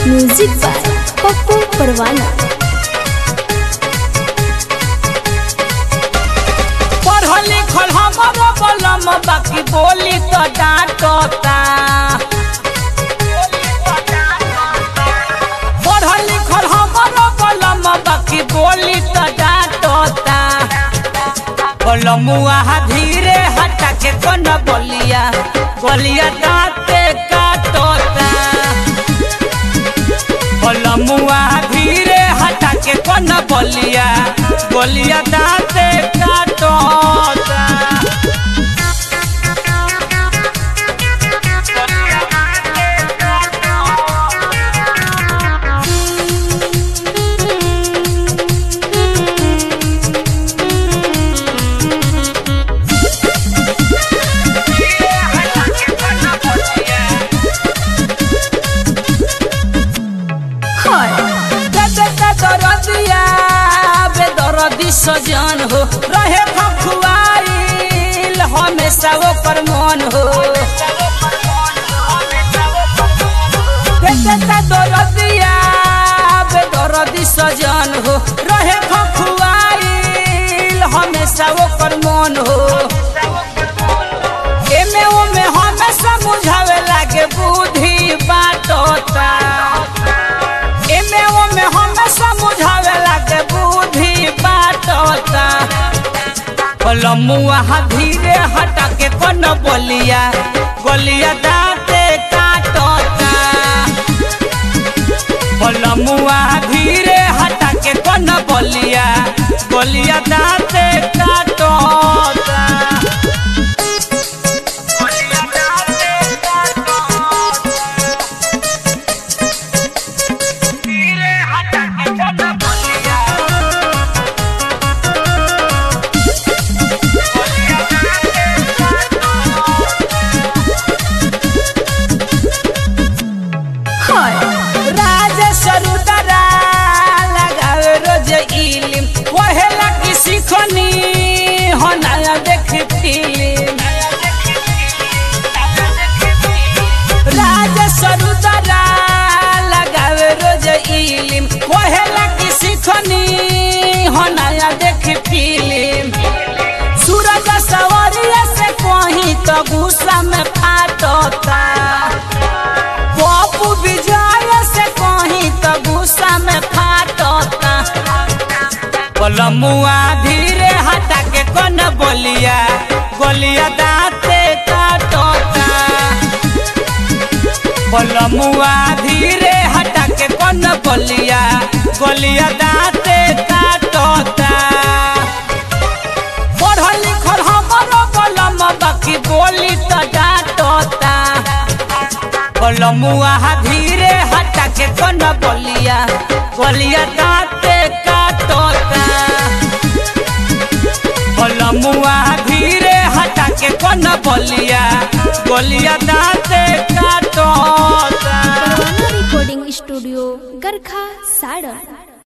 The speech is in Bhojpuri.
म्यूजिक बाय पप्पू परवाना पढ़ल लिखल हमर बलम बाकी बोली तो डांटता पढ़ल लिखल हमर बलम बाकी बोली तो डांटता बलमुआ धीरे हटा के कन बोलिया बोलिया दांते काटता बलमुआ धीरे हटा के कन बोलिया बोलिया दांते काटता दरदिया बेदरदी सजन हो रहे खखुआइल हमेशा ओकर मन हो बेटा दरदिया बेदरदी सजन हो रहे खखुआइल हमेशा ओकर मन हो एमे ओमे हमेशा बुझावे लागे बुद्धि बाटता एमे ओमे हमेशा बुझावे लागे बुद्धि बाटता कलमुआ धीरे हटा के कन बोलिया गोलिया दांते काटता कलमुआ धीरे हटा के कन बोलिया गोलिया दांते काटता राजसरुदरा लगावे रोज इलिम वहेला की सिखनी हो नया देख फिल्म राजसरुदरा लगावे रोज इलिम वहेला की सिखनी हो नया देख फिल्म सूरज सवरिया से कहीं तो गुस्सा में फाटता पप्पू विजय से कहीं तो गुस्सा में फाटता कलमुआ धीरे हटा के कन बोलिया गोलिया दांते काटता कलमुआ धीरे हटा के कन बोलिया गोलिया दांते काटता पढ़ल लिखल हमर बलम बाकी बोली तो डांटता कलमुआ धीरे हटा के कन बोलिया बोलिया दांते काटता कलमुआ धीरे हटा के कन बोलिया बोलिया दांते काटता परवाना रिकॉर्डिंग स्टूडियो गरखा साड़न